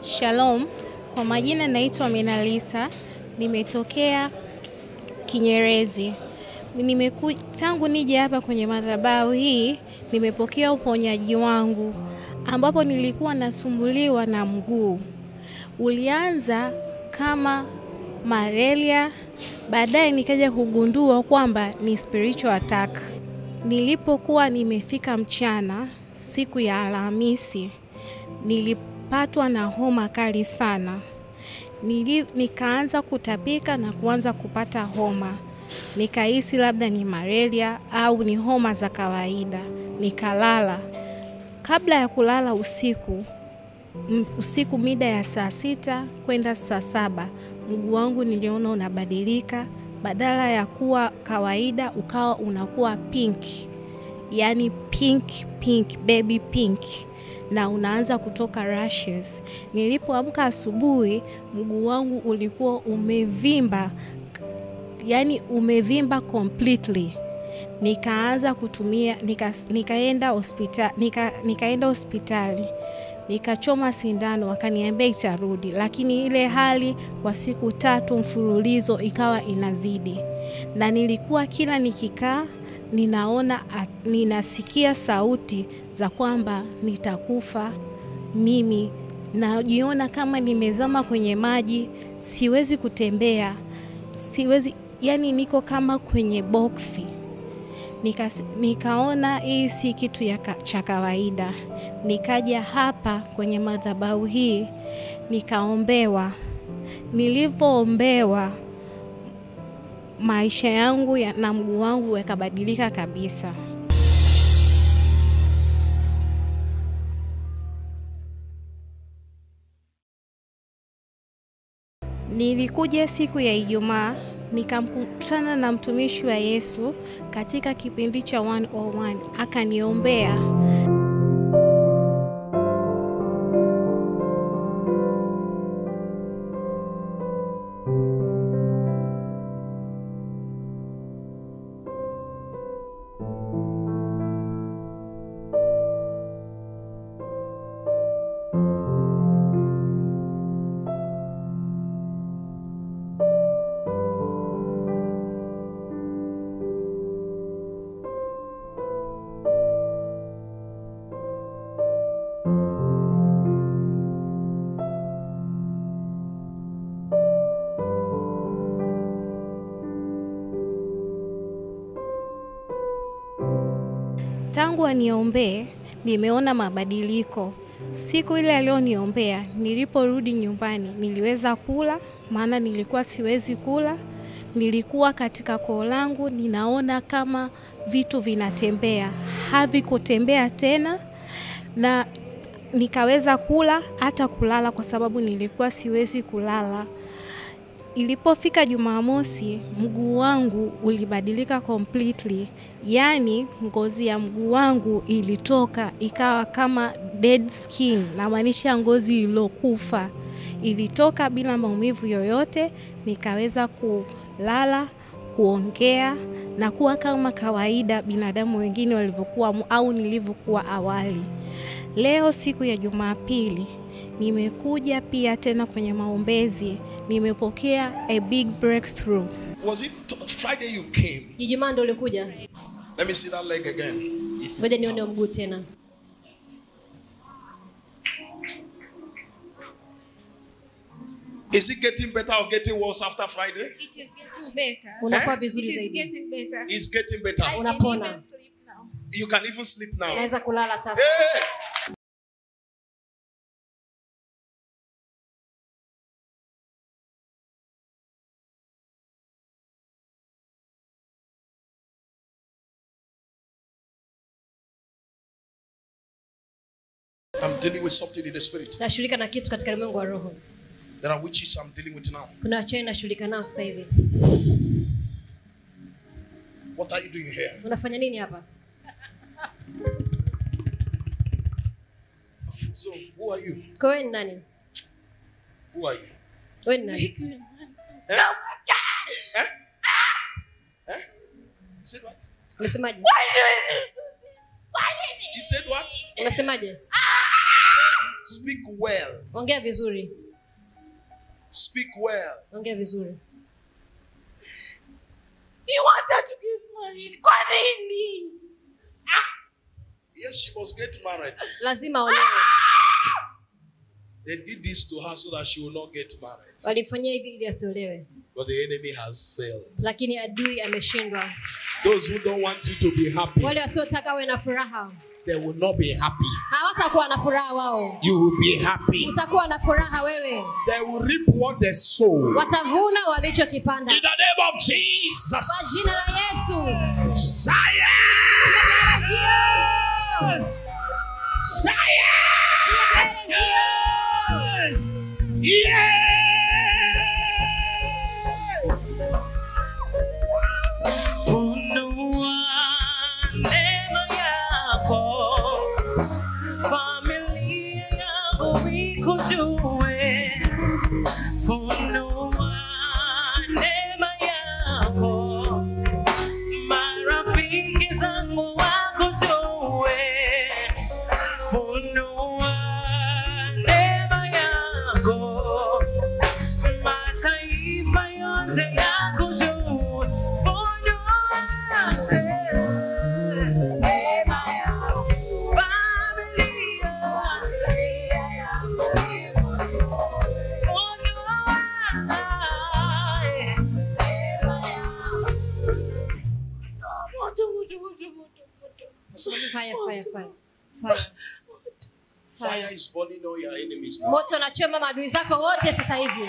Shalom, kwa majina naitwa Menalisa, nimetokea Kinyerezi. Nimeku, tangu nije hapa kwenye madhabahu hii nimepokea uponyaji wangu, ambapo nilikuwa nasumbuliwa na mguu. Ulianza kama malaria, baadaye nikaja kugundua kwamba ni spiritual attack. Nilipokuwa nimefika mchana siku ya Alhamisi, nilipatwa na homa kali sana. Nili, nikaanza kutapika na kuanza kupata homa. Nikahisi labda ni malaria au ni homa za kawaida. Nikalala. Kabla ya kulala usiku, m- usiku mida ya saa sita kwenda saa saba, mguu wangu niliona unabadilika, badala ya kuwa kawaida ukawa unakuwa pink, yaani pink pink, baby pink na unaanza kutoka rashes. Nilipoamka asubuhi, mguu wangu ulikuwa umevimba, yani umevimba completely. Nikaanza kutumia nika, nikaenda hospitali nika, nikaenda hospitali nikachoma sindano, wakaniambia itarudi, lakini ile hali kwa siku tatu mfululizo ikawa inazidi, na nilikuwa kila nikikaa ninaona at- ninasikia sauti za kwamba nitakufa mimi, najiona kama nimezama kwenye maji, siwezi kutembea, siwezi yani, niko kama kwenye boksi. Nika, nikaona hii si kitu ya ka, cha kawaida. Nikaja hapa kwenye madhabahu hii nikaombewa. Nilivyoombewa maisha yangu ya, na mguu wangu yakabadilika kabisa. Nilikuja siku ya Ijumaa nikamkutana na mtumishi wa Yesu katika kipindi cha 101 akaniombea. Tangu aniombee nimeona mabadiliko. Siku ile alioniombea, niliporudi nyumbani niliweza kula, maana nilikuwa siwezi kula. Nilikuwa katika koo langu ninaona kama vitu vinatembea, havikutembea tena, na nikaweza kula hata kulala, kwa sababu nilikuwa siwezi kulala. Ilipofika Jumamosi, mguu wangu ulibadilika completely, yaani ngozi ya mguu wangu ilitoka ikawa kama dead skin, namaanisha ngozi iliyokufa ilitoka bila maumivu yoyote. Nikaweza kulala, kuongea na kuwa kama kawaida binadamu wengine walivyokuwa au nilivyokuwa awali. Leo siku ya Jumapili nimekuja pia tena kwenye maombezi, nimepokea a big breakthrough. Was it t- Friday you came? Ijumaa ndo ulikuja? Let me see that leg again. Ngoja nione mguu tena. Is it getting better or getting worse after Friday? It is getting better. Unakuwa vizuri It is zaidi, getting better. It's getting better. unapona, Sleep now. You can even sleep now. naweza kulala sasa. Hey! I'm dealing with something in the spirit. Nashughulika na kitu katika ulimwengu wa roho. There are witches I'm dealing with now. Kuna wachawi nashughulika nao sasa hivi. What are you doing here? Unafanya nini hapa? So, who are you? Kwa wewe ni nani? Who are you? Wewe ni nani? Eh? Eh? Eh? He said what? Unasemaje? He said what? Unasemaje? Speak well. ongea vizuri Speak well. ongea vizuri You wanted to get married. Kwa nini? Yes, she must get married. lazima olewe They did this to her so that she will not get married. walimfanyia hivi ili asiolewe But the enemy has failed. lakini adui ameshindwa Those who don't want you to be happy, wale wasiotaka awe na furaha they will not be happy. hawatakuwa na furaha wao You will be happy. utakuwa na furaha wewe They will reap what they sow. watavuna walichokipanda In the name of kwa Jesus. jina la yesu Science! Science! Yeah! Funua neema yako, familia yangu ikujue. Funua neema yako, marafiki zangu wakujue. Funua neema yako, mataifa yote yakujue. Funua neema yako, familia fire fire fire fire Fire is burning all your enemies now. moto unachoma maadui zako wote sasa hivi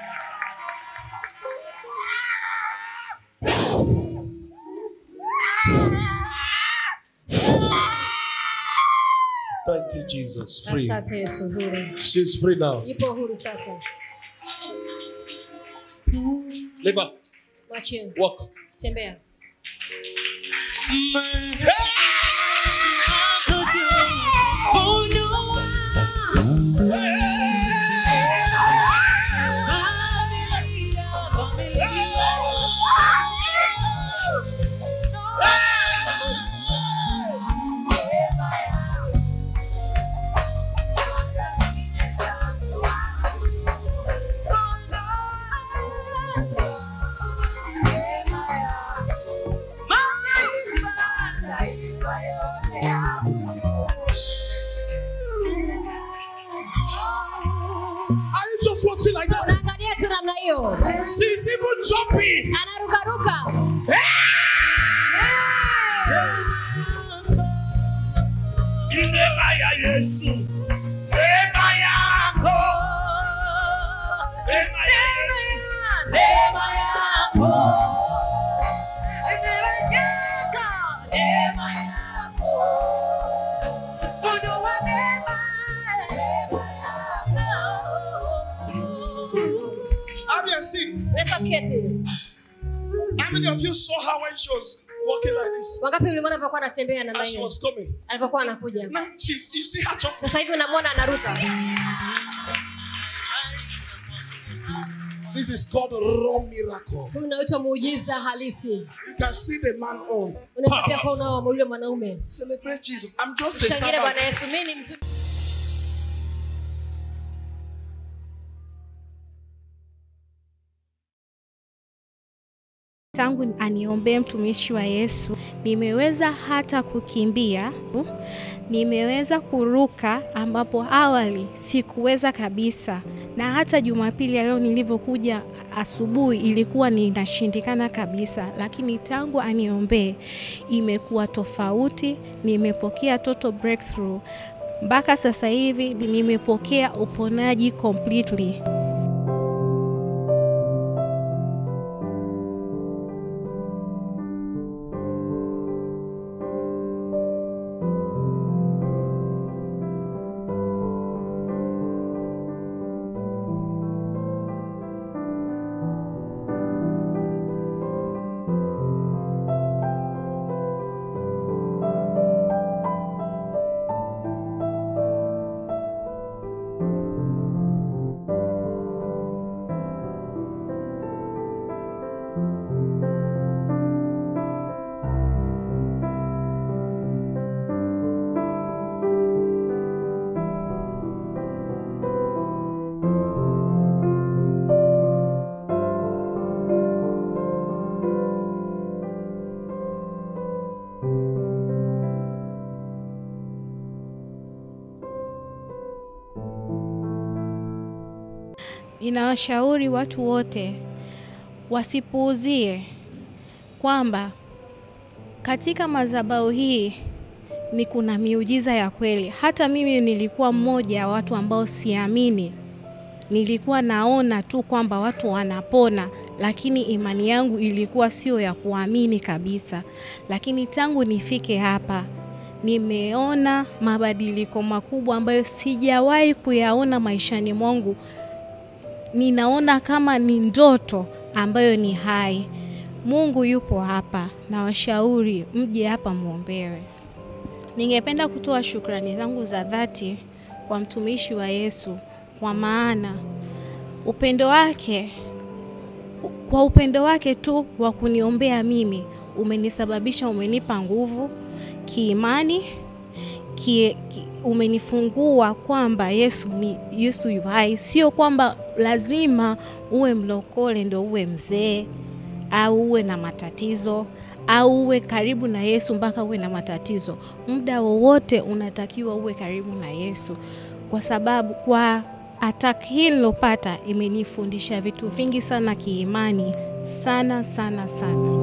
Thank you, Jesus. Free. asante yesu huru She's free now. yupo huru sasa Live up. mwachie Walk. tembea Are you just watching like that? unaangalia tu namna hiyo She's even jumping. anarukaruka Neema ya Yesu. Neema yako. Neema ya Yesu. Neema yako. Have your seat. leta keti How many of you saw her when she was walking like this? wangapi ulimwona alivyokuwa anatembea namna As she hiyo was coming. alivyokuwa anakuja Now she's you see her jumping. sasa hivi unamwona anaruka This is called raw miracle. huu unaitwa muujiza halisi You can see the man on. unaweza pia kuwa unao yule mwanaume Celebrate Jesus. I'm just a shangile bwana servant. yesu mi ni mtu Tangu aniombee mtumishi wa Yesu, nimeweza hata kukimbia, nimeweza kuruka ambapo awali sikuweza kabisa, na hata Jumapili ya leo nilivyokuja asubuhi ilikuwa ninashindikana kabisa, lakini tangu aniombee imekuwa tofauti. Nimepokea total breakthrough mpaka sasa hivi nimepokea uponaji completely. ninawashauri watu wote wasipuuzie kwamba katika madhabahu hii ni kuna miujiza ya kweli. Hata mimi nilikuwa mmoja wa watu ambao siamini, nilikuwa naona tu kwamba watu wanapona, lakini imani yangu ilikuwa sio ya kuamini kabisa. Lakini tangu nifike hapa nimeona mabadiliko makubwa ambayo sijawahi kuyaona maishani mwangu. Ninaona kama ni ndoto ambayo ni hai. Mungu yupo hapa, na washauri mje hapa muombewe. Ningependa kutoa shukrani zangu za dhati kwa mtumishi wa Yesu, kwa maana upendo wake, kwa upendo wake tu wa kuniombea mimi umenisababisha, umenipa nguvu kiimani ki, ki, umenifungua kwamba Yesu ni Yesu yu hai. Sio kwamba lazima uwe mlokole ndio uwe mzee au uwe na matatizo au uwe karibu na Yesu mpaka uwe na matatizo. Muda wowote unatakiwa uwe karibu na Yesu, kwa sababu kwa attack hii nilopata imenifundisha vitu vingi sana kiimani, sana sana sana.